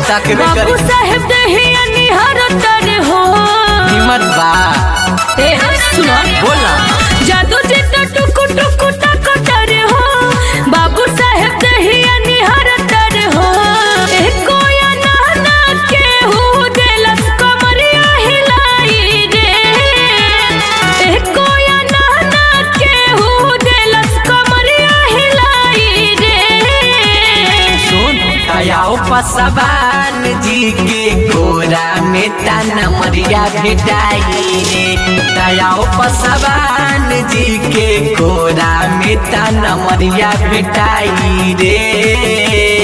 तकबे बाबू करी साहेब दहिया निहार तर हो हिम्मत बा ए सुनो बोल ना जादू जी तो टुकु टुकु टक तर हो बाबू साहेब दहिया निहार तर हो ए कोया नाना के हु देलस कमरिया हिलाई रे ए कोया नाना के हु देलस कमरिया हिलाई रे सुन तयाओ पसवान जी के गोरा में ताना मरिया भेटाई रे तयाओ पसवान जी के गोरा में ताना मरिया भेटाई रे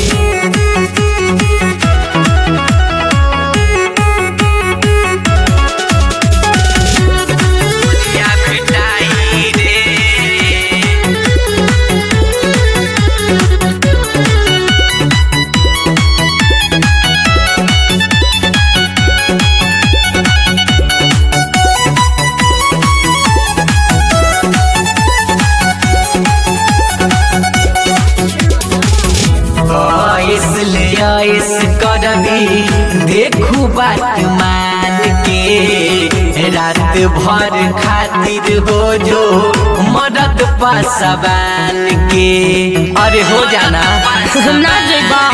मरिया भेटाई रे इसलिए इस करबी देखू बात मान के रात भर खातिर हो जो मदद पासवान के अरे हो जाना ना जइबा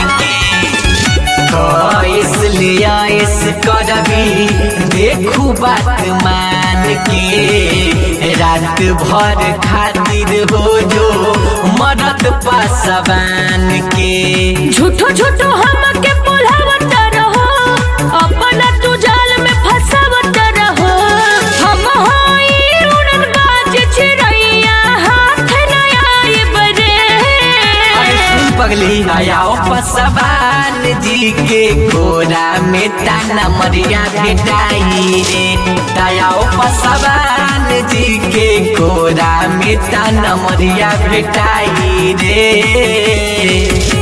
तो इसलिए इस करबी देखू बात मान के रात भर खातिर हो जो मदद पासवान के झूठो झूठो हमके बोलावत रहो अपना तू जाल में फंसावत रहो हम होई उड़न बाज चिड़ैया हाथ न आए बरे अरे सुन पगली आयाओ पसवान जी के गोरा में ताना मरिया भेटाई रे दयाओ पसवान जी के गोरा में ताना मरिया भेटाई रे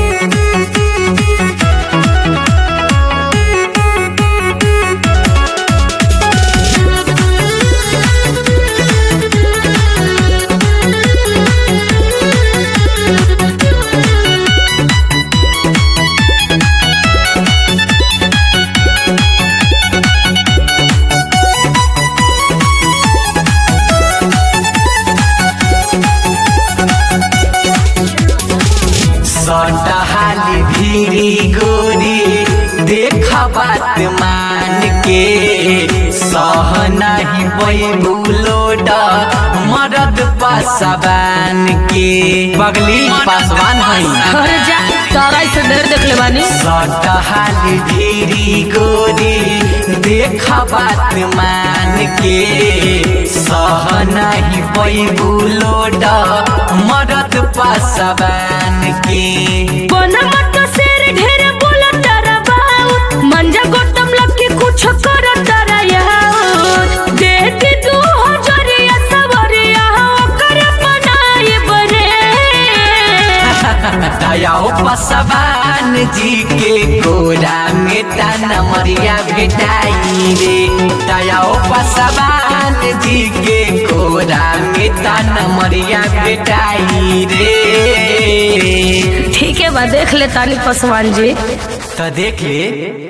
सटहाली भीरी गोरी देख बात मान के सह नहीं बैबुलोड मरद पासवान के बगली पासवान है अरे जा तारा से डर देख ले बानी सटहाली भीरी गोरी देख बात मान के सह नहीं बैबुलोड मरद पासवान के बना मत शेर ढेर बोला तारा बाऊ मंजा गौतम लकी कुछ कर तारा याऊ देख तू हजरिया सवरिया ओकर बनाए बरे दयाओ पसवान जी के गोरा में ताना मरिया भेटाई रे दयाओ पसवान जी के गोरा में ताना मरिया भेटाई रे ठीक है बा देख ले तानी पसवान जी तो देख ले